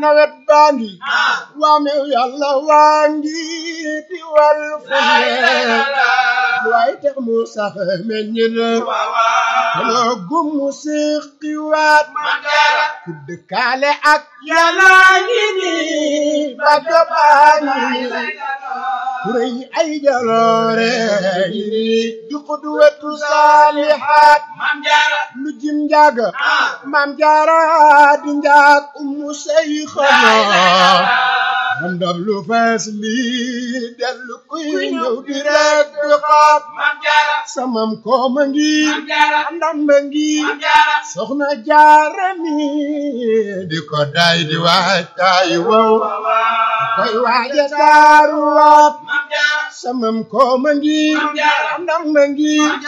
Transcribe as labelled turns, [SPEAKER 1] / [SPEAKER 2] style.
[SPEAKER 1] nawet baa ngi waamew yàlla waa ngi di wal fu ne waaye tax mu sax meññ na xana gum mu siqiwaat ku dëkkaale ak yàlla ngi ni bagg baa ngi kurey ay jaloore ngi ni di xudwatu saalihaat lu jim njaaga maam jaara di njaag ummu say xana man dab lu fees lii dellu kuy ñëw di rek di xaat samam kooma ngi ndamba ngi soxna jaara mi di ko day di waaj tay wow koy waaja taaruwaat samam kooma ngi ndamba ngi